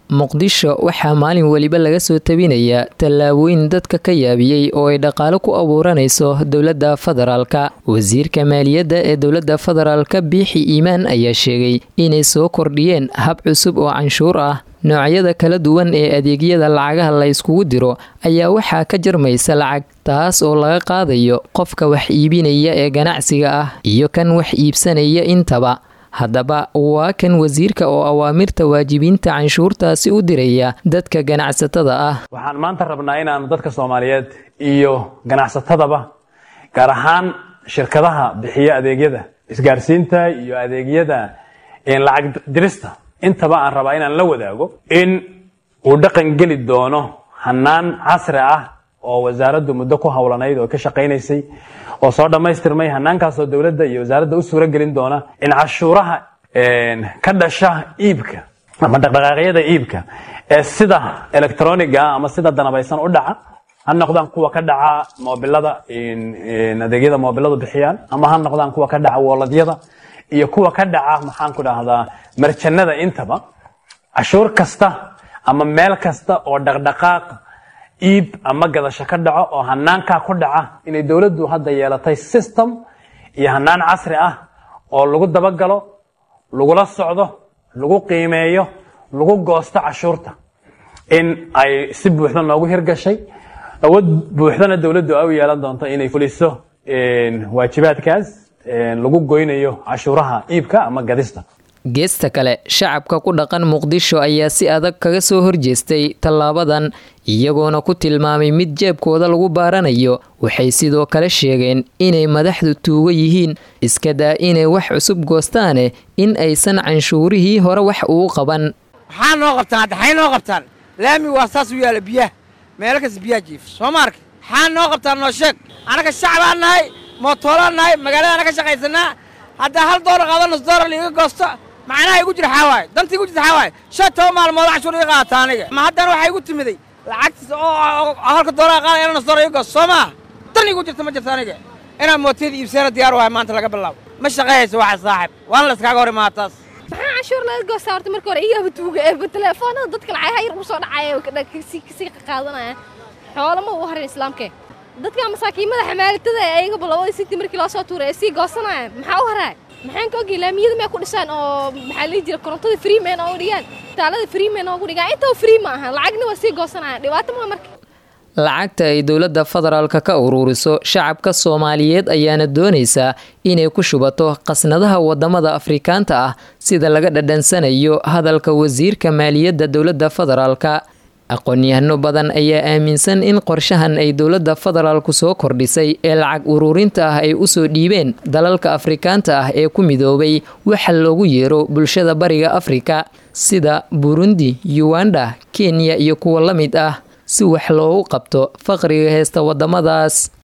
muqdisho waxaa maalin weliba laga soo tabinayaa tallaabooyin dadka ka yaabiyey oo ay dhaqaalo ku abuuranayso dowladda federaalka wasiirka maaliyadda ee dowladda federaalka biixi iimaan ayaa sheegay inay soo kordhiyeen hab cusub oo canshuur ah noocyada kala duwan ee adeegyada lacagaha la yskugu diro ayaa waxaa ka jarmaysa lacag taas oo laga qaadayo qofka wax iibinaya ee ganacsiga ah iyo kan wax iibsanaya intaba haddaba waa kan wasiirka oo awaamirta waajibiinta canshuurtaasi u diraya dadka ganacsatada ah waxaan maanta rabnaa inaanu dadka soomaaliyeed iyo ganacsatadaba gaar ahaan shirkadaha bixiya adeegyada isgaarsiinta iyo adeegyada lacag dirista intaba aan rabaa inaan la wadaago in uu dhaqan geli doono hanaan casri ah oo wasaaraddu muddo ku howlanayd oo ka shaqaynaysay oo soo dhammaystirmay hanaankaasoo dowladda iyo wasaaradda u suuro gelin doona in cashuuraha ka dhasha iibka ama dhaqdhaqaaqyada iibka ee sida electroniga ama sida danabaysan u dhaca ha noqdaan kuwa ka dhaca moobilada adeegyada moobiladu bixiyaan ama ha noqdaan kuwa ka dhaca wooladyada iyo kuwa ka dhaca maxaan ku dhahdaa marjanada intaba cashuur kasta ama meel kasta oo dhaqdhaqaaq iib ama gadasho ka dhaco oo hanaankaa ku dhaca inay dowladdu hadda yeelatay system iyo hanaan casri ah oo lagu dabagalo lagula socdo lagu qiimeeyo lagu goosto cashuurta in ay si buuxda noogu hirgashay awood buuxdana dowladdu ay u yeelan doonto inay fuliso waajibaadkaas lagu goynayo cashuuraha iibka ama gadista geesta kale shacabka ku dhaqan muqdisho ayaa si adag kaga soo horjeestay tallaabadan iyagoona ku tilmaamay mid jeebkooda lagu baaranayo waxay sidoo kale sheegeen inay madaxdu tuugo yihiin iska daa inay wax cusub goostaane in aysan canshuurihii hore wax uu qaban maxaa noo qabtaan hadda xay noo qabtaan laami waa saas u yaala biyaha meelo kasta biyaha jiif soo ma arka maxaa noo qabtaan noo sheeg annaga shacbaan nahay mootoolaan nahay magaaladaana ka shaqaysanaa haddaa hal doolar qaado nus doolar liiga goosto macnaha igu jira xaawaay danta igu jirta xaawaay shan toban maalmood cashuur iga qaata aniga ma haddana waxaa igu timiday lacagtiis oo halka doolar qaada ina nus doolar iga goosto soo maa dan igu jirta ma jirta aniga inaan mootiyada iibsana diyaar wahay maanta laga bilaabo ma shaqayhaysa waxa saaxib waana la iskaaga hor imaa taas maxaa canshuur laga goostaa horta marka hore iyaba tuuga eeba teleefoonada dadka lacagaha yar ugu soo dhacaya kasii qaadanaya xoolo ma u harin islaamkee dadka masaakiimada xamaalitada ee ayagaba labadii sinti markii loo soo tuuray ee sii goosanaya maxaa u haraa maxaan ka ogay laamiyada may ku dhisaan oo maxaa lihi jira korontada free man oogu dhigaan taalada free man oogu dhigaan intaba free ma aha lacagna waa sii goosanaya dhibaato maa marka lacagta ay dowladda federaalka ka uruuriso shacabka soomaaliyeed ayaana doonaysaa inay ku shubato qasnadaha wadamada afrikaanta ah sida laga dhadhansanayo hadalka wasiirka maaliyadda dowladda federaalka aqoon-yahano badan ayaa aaminsan in qorshahan ay dowladda federaalku soo kordhisay ee lacag uruurinta ah ay usoo dhiibeen dalalka afrikaanta ah ee ku midoobay waxa loogu yeero bulshada bariga afrika sida burundi uganda kenya iyo kuwa la mid ah si wax loogu qabto faqriga heesta wadamadaas